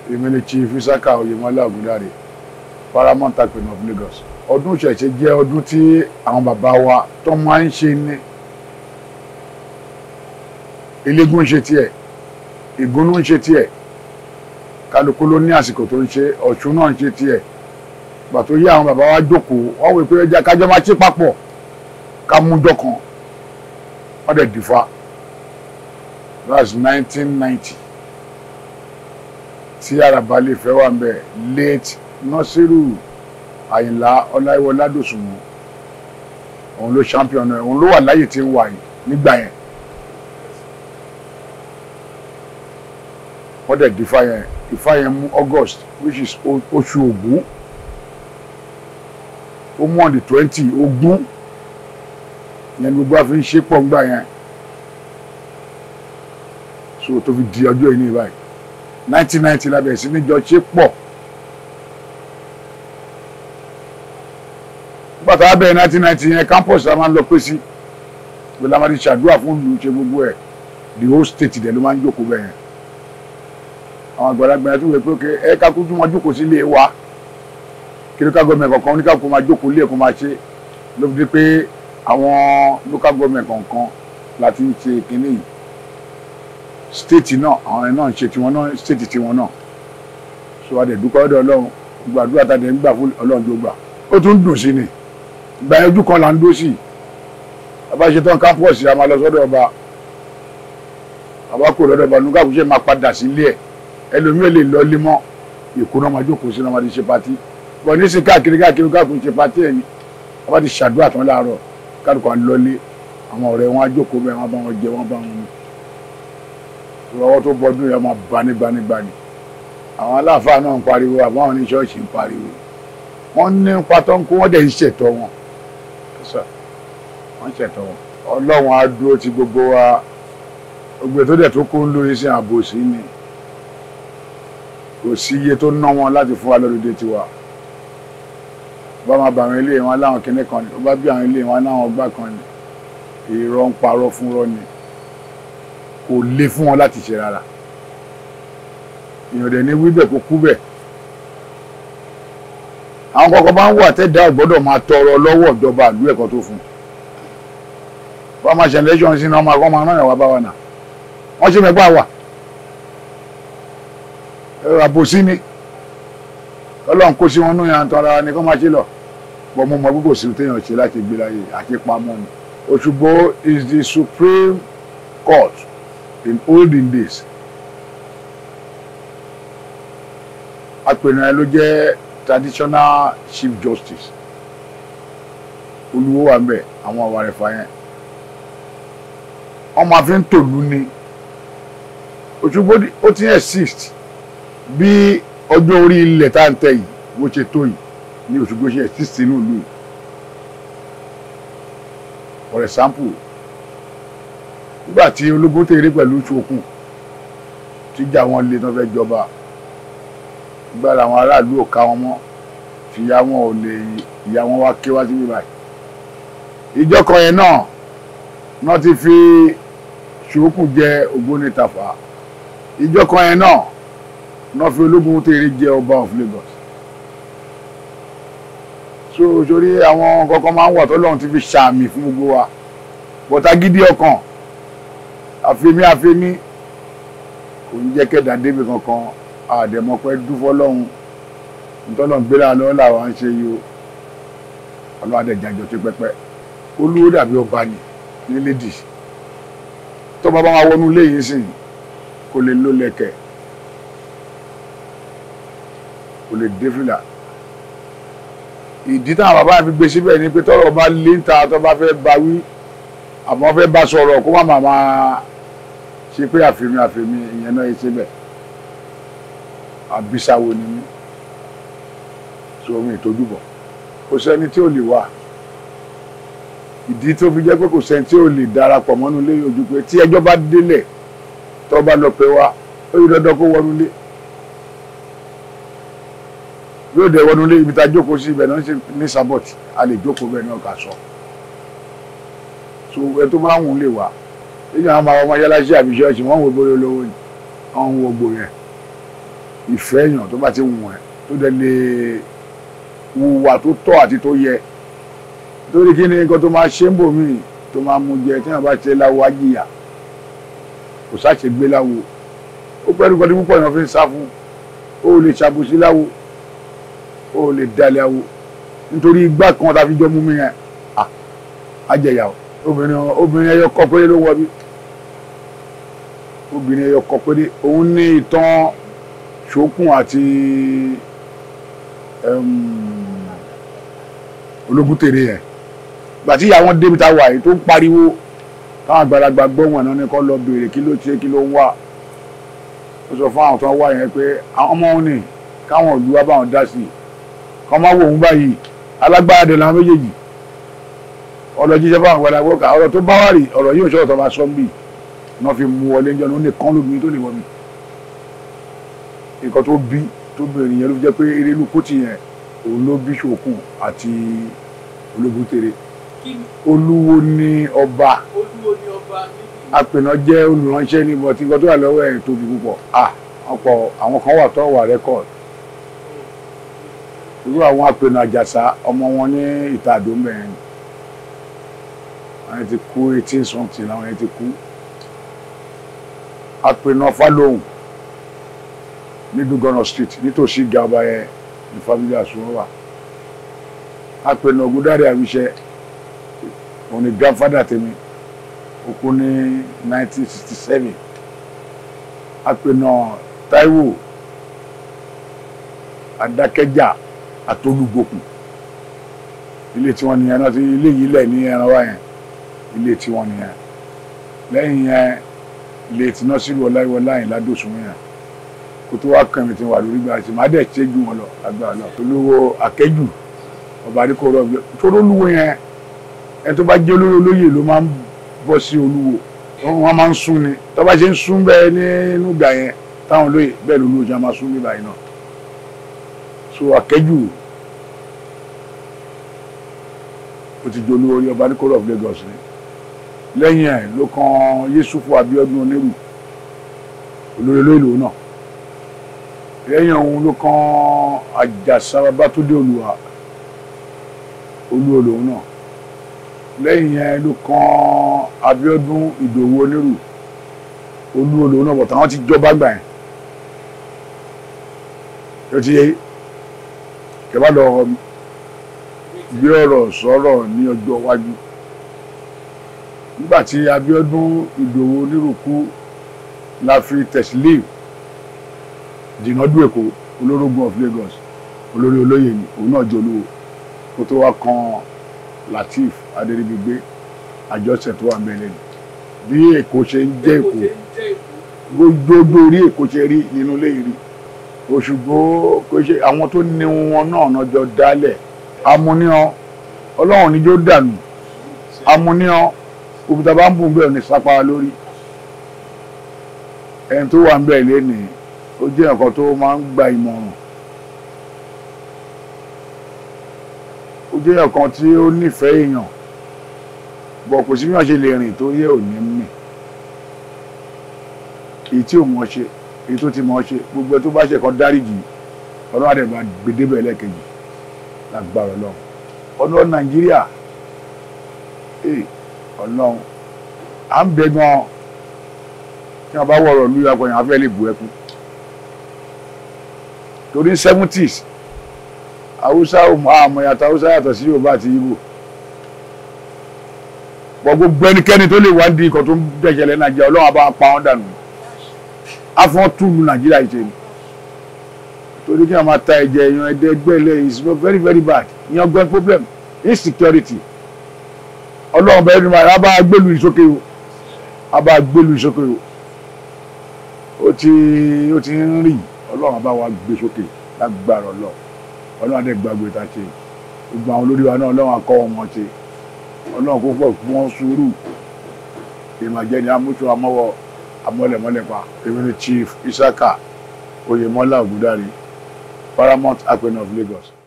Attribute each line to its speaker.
Speaker 1: èmi ni chief isaka oyèmọlá ògúndàrè paramount apẹ̀nà of Lagos ọdún ìṣẹ̀ṣe jẹ́ ọdún tí àwọn bàbá wa tó máa ń ṣe ní eléégún ń ṣe tiẹ̀ ìgúnnú ń ṣe tiẹ̀ kálukú ló ní àsìkò tó ń ṣe ọ̀ṣun náà ń ṣe tiẹ̀ gbà tó yé àwọn bàbá wa jókòó wọ́n wò pé ẹja kájọ máa ṣe papọ̀ ká mú dọ́kan wọ́n dẹ̀ dìfà that's nineteen ninety tí àràbà lè fẹ́ wà ń bẹ̀ late nọ́sírù àyìnlá ọláìwọlá dòsùnmù òun ló champion ẹ̀ òun ló wà láyè tí ń wà yìí nígbà yẹn wọ́n dẹ̀ dìfà yẹn ìfà yẹn mú august which is o- oṣù ògún ó mú on the twenty ogún yẹn gbogbo àfi ń ṣe pọ̀ ńgbà yẹn so tó fi di ọjọ́ yìí ní báyìí nineteen ninety la bẹ̀rẹ̀ sí ní jọ ṣe pọ̀ nígbà tá a bẹ̀rẹ̀ nineteen ninety yẹn campus la máa ń lọ pé sí pé la máa ti ṣàdúrà fún ìlú ṣe gbogbo ẹ̀ the whole state dẹ̀ ló máa ń jókòó bẹ́ẹ̀ yẹn àwọn àgbàlagbà yẹn tó wẹ̀ pé ok ẹ ká kújú máa jókòó sí ilé wa kí local government kọ̀ọ̀kan oníkàkùn máa jókòó ilé ẹ̀kọ́ máa ṣe ló fi di pé àwọn local government kọ̀ọ̀kan láti ń ṣe kínní yìí state náà àwọn ẹ̀ náà ń ṣe tiwọn náà state tiwọn náà so a dẹ̀ dúpẹ́ ọ̀dọ̀ ọlọ́run gbàdúrà tá a dẹ̀ ń gbà fún ọlọ́run tó gbà ó tún dùn sí ni ìgbà yẹn ojú kan là ń dó sí bàbá ṣe tán campus a máa lọ sọ́dọ̀ ọba bàbá kò lọ́dọ̀ ọba nígbà kó ṣe máa padà sílé ẹ̀ ẹlòmíràn lè lọ lé mọ́ èkó náà máa jókòó sí náà máa ti ṣe patí bọ̀ ní sí káàkiri káàkiri káàkiri ṣe patí ẹ̀ ni bàbá ti ṣàdúrà tán láàárọ̀ kálukọ̀ ń lọlé àwọn ọ̀rẹ́ wọn á jókòó bẹ́ẹ̀ wọ́n bá wọn jẹ wọ́n bá wọn mu ìrọwọ́ tó bọ́dún yẹn máa bá nígbanigbani àwọn aláàfáà náà ń pariwo àbáwọn ní ṣọ́ọ̀ṣì ń pariwo wọ́n ní pátọ́ ń kó wọ́n dẹ̀ ń ṣètọ́ wọn Sir, wọ́n ń ṣètọ́ wọn ọlọ́run á dúró ti gbogbo wa gbogbo tó dẹ̀ tó kó ń lórí sí àbòsí ni kò sí iye tó ná wọn láti fún wa lọ́dọọdẹ tiwa bá máa bá àwọn ilé wọn láwọn kinní kan ni ó bá bí àwọn ilé wọn láwọn ọgbà kan ni irọ́ ń parọ́ fún rọ́ ni kò le fún wọn láti ṣe rárá èèyàn dẹ̀ ní wíbẹ̀ kó kú bẹ̀ àwọn kọ̀ọ̀kan máa ń wà tẹ́dá ọ̀gbọ́dọ̀ máa tọrọ lọ́wọ́ ìjọba ìlú ẹ̀kọ́ tó fún bá máa ṣe election sí náà máa kọ́ máa rán ìyàwó bá wa nà wọ́n ṣe mẹ́gbà wà ẹ̀rọ àbòsí ni ọlọ́run kó sí wọn nú yàn tán ara ni kọ́ máa ṣe lọ bọ́ mo mọ gbogbo sí téèyàn ṣe láti gbé láyé àti pamọ́ ni Òṣùgbó is the supreme court in olden days apẹ̀nà ẹ ló jẹ́ traditional chief justice olùwó wà ń bẹ̀ àwọn àwa rẹ̀ fà yẹn wọ́n máa fi ń tòlú ni Òṣùgbó ó ti exist bí ọjọ́ orí ilẹ̀ tá à ń tẹ̀ yìí bó ṣe tó yìí ní Òṣùgbó ṣe exist nínú ìlú yìí for example nígbà tí ológun tèrè pẹ̀lú ṣokùn tíjà wọn lé tán fẹ́ jọba nígbà làwọn aráàlú ò ká wọn mọ́ tìyá wọn ò lè ìyá wọn wá ké wá síbí báyìí ìjọ kan yẹn náà náà ti fi ṣokùn jẹ Ògbóni Tàfà ìjọ kan yẹn náà náà fi ológun tèrè jẹ ọba of Lagos so sórí àwọn kankan máa ń wà tọ́lọ́run ti fi ṣàmì fún gbogbo wa bọ́tà gidi ọkàn àfẹ́mí àfẹ́mí kò ń jẹ́ kẹ́dà débi kankan àdèmọ́pẹ́ dúfọ́ lọ́hùn ntọ́lọ́run gbéra lọ́wọ́ làwọn ń ṣe yìí o ọlọ́wọ́ àdẹ̀jájọ tó pẹ́pẹ́ olúwo dàbí ọba ni ní lédì tó bá bá wa wọnú ilé yìí sìn kò lè ló lẹ̀kẹ̀ kò lè dé fìlà ìdí táwọn bàbá mi gbé síbẹ̀ ni pé tọ́rọ̀ bá lé ń ta tó bá fẹ́ bá wí àmọ́ fẹ́ bá sọ̀rọ̀ kó má máa máa ṣe pé àfẹ́mi àfẹ́mi ìyẹn náà yẹ síbẹ̀ àbísáwo ni mí tí omi ìtọ́júbọ̀ kò sẹ́ni tí ò lè wà ìdí tó fi jẹ́ pé kò sẹ́ni tí ò lè darapọ̀ mọ́nú ilé ojú pé tí ẹjọ́ bá délẹ̀ tó bá lọ pé wá ó yí dandan kó wọnú ilé yóò dẹ̀ wọnú ilé ibi tá a jókòó sí ibẹ̀ náà ṣe ní sábọ̀tì a lè jókòó bẹ́ẹ̀ náà kà sọ so ẹ tó máa ń wù ú lè wà nínú àwọn ọmọ yálàṣẹ àbí ṣọ́ọ̀ṣì wọ́n ń wo bóyá olówó ni wọ́n ń wo gbò yẹn ìfẹ́ èèyàn tó bá ti wù ẹ́ tó dẹ̀ lè wùwà tó tọ́ àti tó yẹ torí kí ni nǹkan tó máa ṣe ń bò mí tó máa mú jẹ tí wọ́n bá ṣe láwo ajíyà kò sáṣe gbé láwo ó pẹ́ẹ́rù kan tí púpọ̀ èèyàn fi ń sá fún ó lè ṣàbòsí láwo ó lè dalẹ̀ àwo nítorí igbá kan tá a fi jọ mú mi yẹn àjẹyà obìnrin obìnrin ẹyọ kọ péré ló wọ bí obìnrin ẹyọ kọ péré òun ní ìtàn ṣókùn àti ológun tèrè yẹn gbàtí ìyá wọn débi tá a wà yìí tó ń pariwo táwọn àgbàlagbà gbọ́ wọn náà ní kọ́ lọ béèrè kí ló ṣe kí ló ń wà ó sọ fún àwọn tó ń wá yẹn pé àwọn ọmọ òun ní káwọn òlu wa báwọn dá sí i kọ́ máa wò òun báyìí alágbára dẹ̀ làwọn méjèèjì ọ̀rọ̀ jíjẹ́ fáwọn àgbàlagbà ọkà ọ̀rọ̀ tó bá wà rí ọ̀rọ̀ yóò ṣọ́ọ̀tọ̀ máa sọ ń bì náà fi mú wọlé jọ ní ó ní kán lóbi tó lè wọ mi nǹkan tó bí tó bẹ̀rẹ̀ yẹn ló fi jẹ́ pé erelu kùtì yẹn òun ló bí ṣòkun àti ológun tèrè olúwo ní ọba apènà jẹ́ olùránṣẹ́ ní bọ̀tí nǹkan tó wà lọ́wọ́ ẹ̀ tóbi púpọ̀ ah ọ̀pọ̀ àwọn kan wà tó wà rẹ́kọ̀d irú àwọn apènà àjàsá ọmọ wọn ní ìta àdómẹ́rin àwọn ti kú eighteen something làwọn yẹn ti kú apènà fálóhùn ní dugana street nítòsí gàba yẹn ní family àsùnwọ̀n wà apènà ògúndáre àwíṣẹ òun ni grandfather tèmi ó kú ní nineteen sixty seven apènà Táíwò Adákẹ́jà àtolúgbòkun ilé tí wọ́n nìyẹn náà ti ilé yìí lẹ̀ ní ẹran wá yẹn ilé tí wọ́n nìyẹn lẹ́yìn yẹn ilé tí Násírù Ọláyíwọlá yìí ládòsùn yẹn kó tó wá kàn mí tí wà lórí gbà tí màá dẹ̀ ṣe ju wọn lọ agbára lọ olówó akẹ́jù ọba adékòrò ọgbẹ tó lólúwo yẹn ẹni tó bá jẹ́ olóyè olóyè ló máa ń bọ́ sí olúwo wọ́n máa ń sún ni tó bá ṣe ń sún bẹ́ẹ̀ nínú ìgbà yẹn táwọn olóyè bẹ́ẹ̀ lolúwo ṣe máa sún nígbà yẹn náà so akẹ́jù ó ti jẹ́ olówó orí ọba adékòrò of Lagos ni lẹ́yìn ẹ̀ ló kan Yéṣùfù Abíọ́dún Onírù olórí olóyè lòun náà lẹ́yìn òun ló kan àjàsá babátúndé olùwà olúwo lòun náà lẹ́yìn yẹn ló kan abíọ́dún ìdòwú onírù olúwo lòun náà bọ̀tà wọn ti jọba gbà yẹn yóò ti yé kẹfà lọ gbé ọ̀rọ̀ sọ̀rọ̀ ní ọjọ́ iwájú nígbà tí abíọ́dún ìdòwú onírù kú la fi tẹ̀sílẹ̀ jìnnàdú èkó olórógun of Lagos olórí olóyè ni òun náà jẹ́ olówó kó tó wá kan Lateef Adéríbigbé àjọṣe tó wà mẹ́lẹ̀ ni bí èkó ṣe ń jẹ́ èkó gbogbo orí èkó ṣe rí nínú ilé rí Òṣùgbó kò ṣe àwọn tó ní wọn náà nájọ dálẹ̀ amúníọ́ ọlọ́run níjó dànù amúníọ́ òkúta bá ń bùn bẹ́ẹ̀ ní sápá lórí ẹni tó wà ń bẹ́ẹ̀ lénìí ó jẹ́ nǹkan tó máa ń gba ìmọ̀ràn ó jẹ́ nǹkan tí ó nífẹ̀ẹ́ èèyàn bọ̀ kò sí bí wọ́n ṣe lè rìn tó yẹ òní mì èyí tí ò mọ̀ ṣe èyí tó ti mọ̀ ṣe gbogbo ẹ tó bá ṣe kan dáríjì ọlọ́run àdẹ̀bà gbèdébẹ̀ lẹ́ẹ̀kejì lágbára ọlọ́run ọlọ́run nàìjíríà ọlọ́run à ń bẹ gan tí wọ́n bá wọ̀rọ̀ ní ìyàpọ̀ yẹn afẹ́ lè bu ẹkún torí seventies haúsá àmọ́ yàtọ̀ haúsá yàtọ̀ sí yorùbá àti ibo pọ̀ gbogbo ẹnikẹ́ni tó lè wá di ikọ̀ tó ń dẹ̀ṣẹ̀lẹ̀ nàìjíríà ọlọ́run àbá pa wọ́n dànù afọ́n túlù nàìjíríà ìṣe ni torí kí wọ́n máa ta ẹ̀jẹ̀ èèyàn ẹ̀dẹ́ ẹgbẹ́ ilẹ̀ is very very bad ìyẹn gbọ́n problem insecurity ọlọ́run bẹ̀rẹ̀ ni máa bá gbélu ìsókè o a bá gbélu ìsókè o ó ti ó ti ń rìn ọlọ́run bá wa gbé sókè lágbára ọlọ́run ọlọ́run adé gbàgbé ta ṣe gbogbo àwọn olórí wa náà ọlọ́run akọ́ wọn ṣe ọlọ́run kó pọ̀ fún wọn sùúrù ìmọ̀jẹ́ ni amúṣọ amọ́wọ́ amọ́lẹ̀mọ́lẹ̀pa èmi ni chief isaka oyèmọ́lá ògúndáre paramount apẹ̀nà of Lagos.